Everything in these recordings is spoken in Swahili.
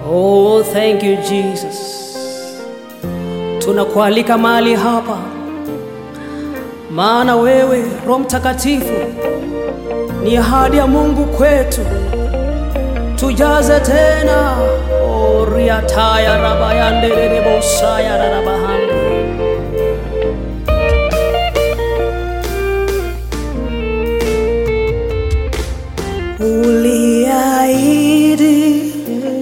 Oh, thank you Jesus. Tunakualika mahali hapa, maana wewe Roho Mtakatifu ni ahadi ya Mungu kwetu. Tujaze tena oriataya rabayanderereboshaya rarabahande uliahidi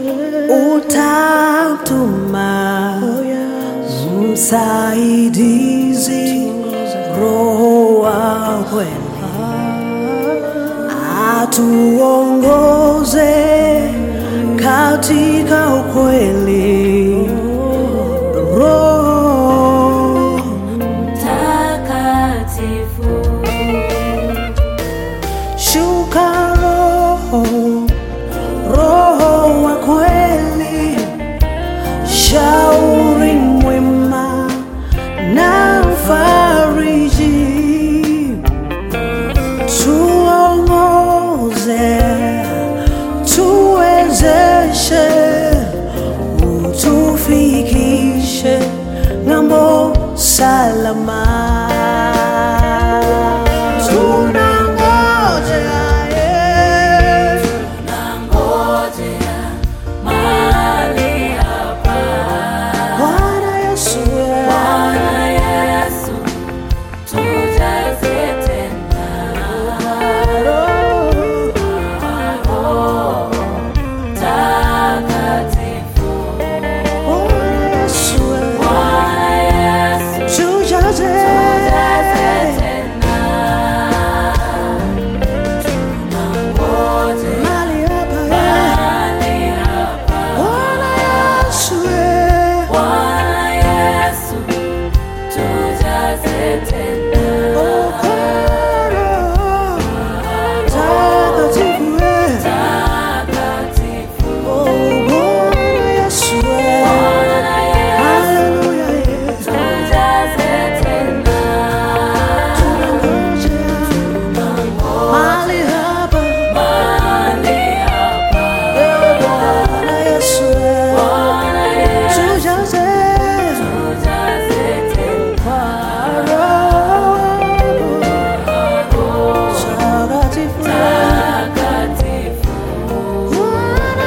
utatuma msaidizi roho wa kweli atuongoze katika ukweli roho Mtakatifu, shuka roho roho wa kweli shauri mwema na mfariji tuongoze tuwezeshe utufikishe ng'ambo salama tunangojea eh. nangojea mahali hapa. Bwana Yesu eh. Bwana Yesu, tujaze tena Roho Mtakatifu. Bwana Yesu eh. Bwana Yesu, tujaze tujaze tena. Tunangoja mahali hapa eh. mahali hapa. Bwana Yesu eh. Bwana Yesu, tujaze tena. Takatifu. Bwana Yesu, tujaze tena. Mahali hapa. Bwana Yesu, tujaze tena. Takatifu. Bwana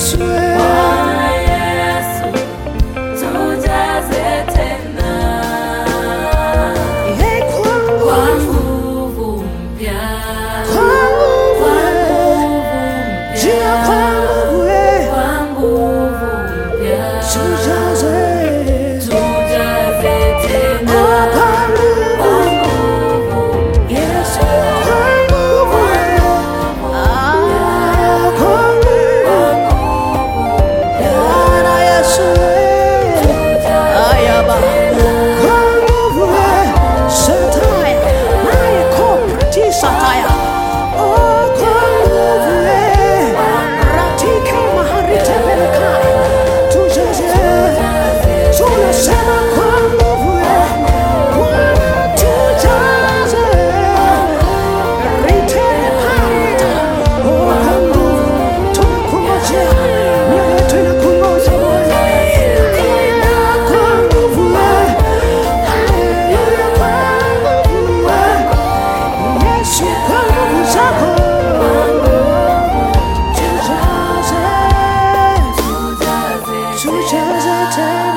Yesu, tujaze tena. Kwa nguvu mpya. Kwa nguvu mpya. Kwa nguvu mpya. Tujaze tena. Kwa nguvu Yesu. Tunasema kwa nguvu ya Bwana tujaze Tujaze Tujaze tena